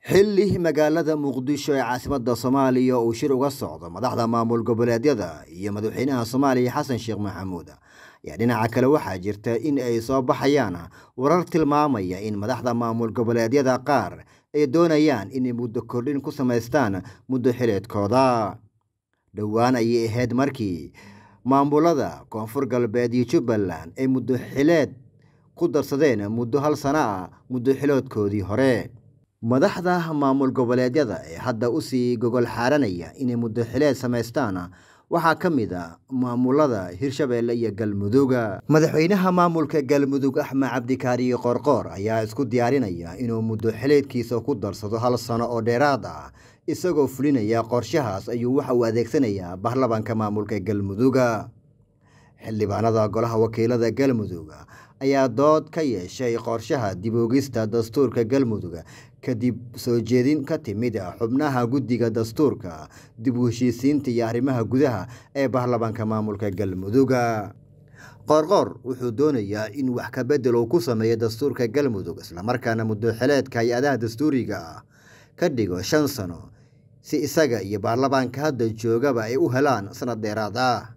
xilli magaalada muqdisho ee caasimadda soomaaliya uu shir uga socdo madaxda maamul goboleedyada iyo madaxweynaha soomaaliya xasan sheekh maxamuud ayaa dhinaca kale waxaa jirta in ay soo baxayaan warar tilmaamaya in madaxda maamul goboleedyada qaar ay doonayaan inay muddo kordhin ku samaystaan muddo xileedkooda dhowaan ayay ahayd markii maamulada koonfur galbeed iyo jubbaland ay muddo xileed ku darsadeen muddo hal sano ah muddo xiloodkoodii hore madaxda maamul goboleedyada ee hadda usii gogol xaaranaya inay muddo xileed samaystaan waxaa ka mid a maamulada hirshabeelle iyo galmuduga madaxweynaha maamulka galmudug axmed cabdikaariyo qoorqoor ayaa isku diyaarinaya inuu muddo xileedkiisa ku darsado hal sano oo dheeraad ah isagoo fulinaya qorshahaas ayuu waxa uu adeegsanayaa baarlamanka maamulka galmuduga xildhibaanada golaha wakiilada galmudug ayaa dood ka yeeshay qorshaha dib oogista dastuurka galmudug kadib soo jeedin ka timid xubnaha guddiga dastuurka dib u heshiisiinta iyo arrimaha gudaha ee baarlamaanka maamulka galmuduga qoorqoor wuxuu doonayaa in wax ka bedel uu ku sameeyo dastuurka galmudug islamarkaana muddo xileedka hay-adaha dastuuriga ah ka dhigo shan sano si isaga iyo baarlamaanka hadda joogaba ay u helaan sanad dheeraad ah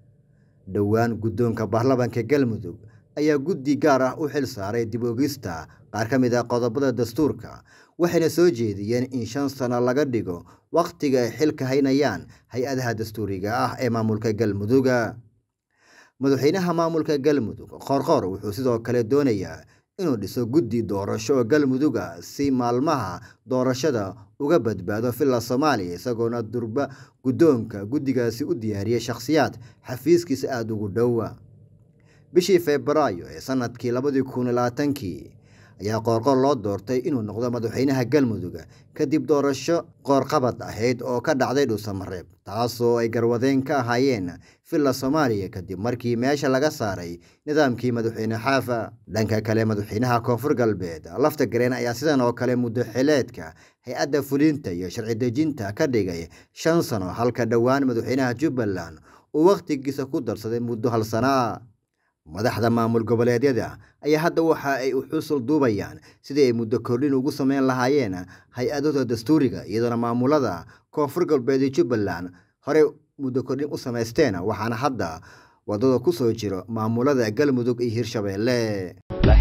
dhowaan guddoonka baarlamaanka galmudug ayaa guddi gaar ah u xil saaray dib oogista qaar ka mid ah qodobada dastuurka waxayna soo jeediyeen in shan sano laga dhigo wakhtiga ay xilka haynayaan hay-adaha dastuuriga ah ee maamulka galmuduga madaxweynaha maamulka galmudug qoorqoor wuxuu sidoo kale doonayaa inuu dhiso guddi doorasho oo galmudug ah si maalmaha doorashada uga badbaado villa soomaaliya isagoona durba guddoonka guddigaasi u diyaariyay shakhsiyaad xafiiskiisa aada ugu dhowa bishii febraayo ee sanadkii labadii kun labaatankii ayaa qoorqoor loo doortay inuu noqdo madaxweynaha galmudug kadib doorasho qoorqabad ahayd oo ka dhacday dhuusamareeb taasoo ay garwadeen ka ahaayeen villa soomaaliya kadib markii meesha laga saaray nidaamkii madaxweyne xaafa dhanka kale madaxweynaha koonfur galbeed lafta gareen ayaa sidan oo kale muddo xileedka hay-adda fulinta iyo sharci dejinta ka dhigay shan sano halka dhowaan madaxweynaha jubbaland uu wakhtigiisa ku darsaday muddo hal sana madaxda maamul goboleedyada ayaa hadda waxa ay u xusul duubayaan sidii ay muddo kordhin ugu sameyn lahaayeen hay-adahooda dastuuriga iyadoona maamulada koonfur galbeed iyo jubbaland horey muddo kordhin u samaysteen waxaana hadda wadada ku soo jiro maamulada galmudug iyo hirshabeelle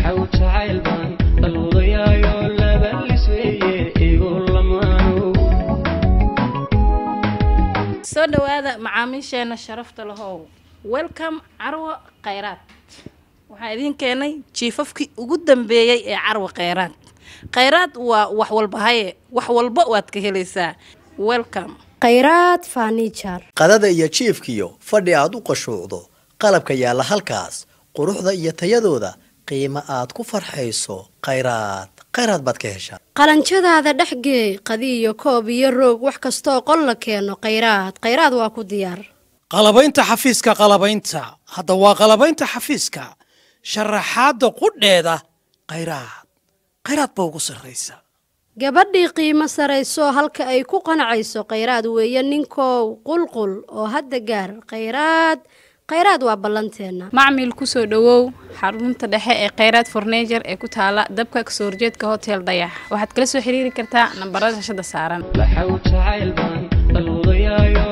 soo dhawaada macaamiisheena sharafta lahow welcome carwo khayraad waxaa idiin keenay jiifafkii ugu dambeeyey ee carwo khayraad khayraad waa wax walba haye wax walba waad ka helaysaa welcome khayraad fanijar qadada iyo jiifkiyo fadhi aad u qashuucdo qalabka yaalla halkaas quruxda iyo tayadooda qiimo aad ku farxayso khayraad khayraad baad ka heshaa qalanjadaada dhexgeey qadiyo koob iyo roog wax kastooo qol la keeno khayraad khayraad waa ku diyaar qalabaynta xafiiska qalabaynta hadda waa qalabaynta xafiiska sharaxaadda qudheeda khayraad khayraad ba ugu sarraysa gabadhii qiimo sarayso halka ay ku qanacayso khayraad weeye ninkow qulqul oo hadda gaar khayraad khayraad waa ballanteenna macmil kusoo dhowow xarunta dhexe ee khayraad fornejer ee ku taala dabka kasoo horjeedka hotel dayax waxaad kala soo xiriiri kartaa nambarada shashada saaran